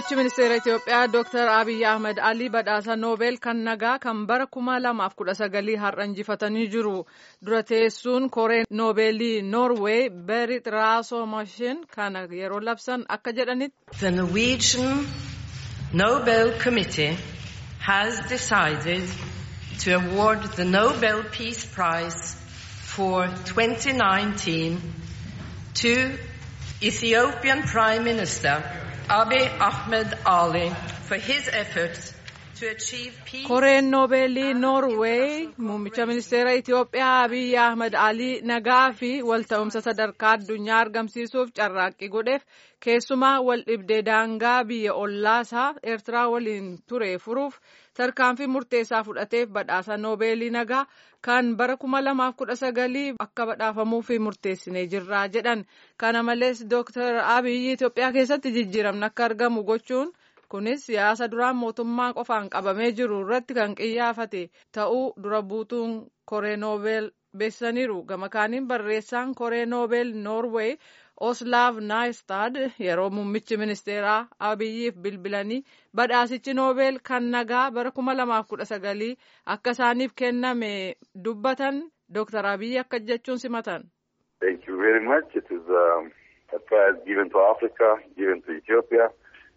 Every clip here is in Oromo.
Muummichi Ministeera Itoophiyaa Dr. Abiy Ahmed Alii badhaasa Noobel kan nagaa kan bara kuma lamaaf kudha sagalii har'a injifatanii jiru. Dura teessuun koree Noobeelii Noorweey Berit Raasoomashin kana yeroo labsan akka jedhanitti. The Norwegian Nobel Committee has decided to award the Nobel Peace Prize for 2019 to Ethiopian Prime Minister Abiy Ahmed Ali for his efforts to achieve peace. Koreen Noobeelii Noorweey muummicha ministeera Itoophiyaa Abiy Ahmed Alii nagaa fi walta'umsa sadarkaa addunyaa argamsiisuuf carraaqqii godheef keessumaa wal dhibdee daangaa biyya ollaasaa Eertiraa waliin ture furuuf tarkaanfii murteessaa fudhateef badhaasa Noobeelii nagaa kan bara kuma lamaaf kudha sagalii akka badhaafamuuf murteessinee jirra jedhan. Kana malees Dooktar Abiy Itoophiyaa keessatti jijjiiramni akka argamu gochuun kunis siyaasa duraan mootummaa qofaan qabamee jiru irratti kan qiyyaafate ta'uu dura buutuun koree noobeel beeksisaniiru gama kaaniin barreessaan koree noobeel noorweey oslaav naayistad yeroo muummichi ministeeraa abiyyiif bilbilanii badhaasichi noobeel kan nagaa bara kuma lamaaf kudha sagalii akka isaaniif kenname dubbatan dooktar abiyyi akka jechuun simatan. Thank you very much. It is um, a prize given to Africa, given to Ethiopia.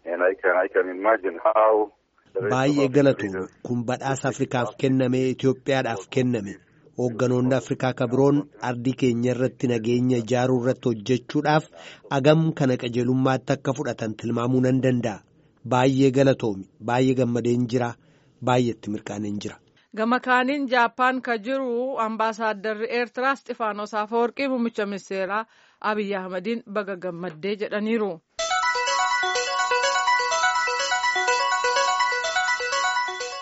Baay'ee galatu kun badhaasa Afrikaaf kenname Itoophiyaadhaaf kenname hoogganoonni Afrikaa kabiroon ardii keenya irratti nageenya ijaaruu irratti hojjechuudhaaf agam kana qajeelummaatti akka fudhatan tilmaamuu nan danda'a. Baay'ee galatoomi baay'ee gammadeen jira baay'eetti mirkaaneen jira. Gama kaaniin Jaappaan ka jiru ambaasaaddarri Eertiraa Isxifaanos Afawarqii muummicha ministeeraa Abiyyi Ahmadiin baga gammaddee jedhaniiru.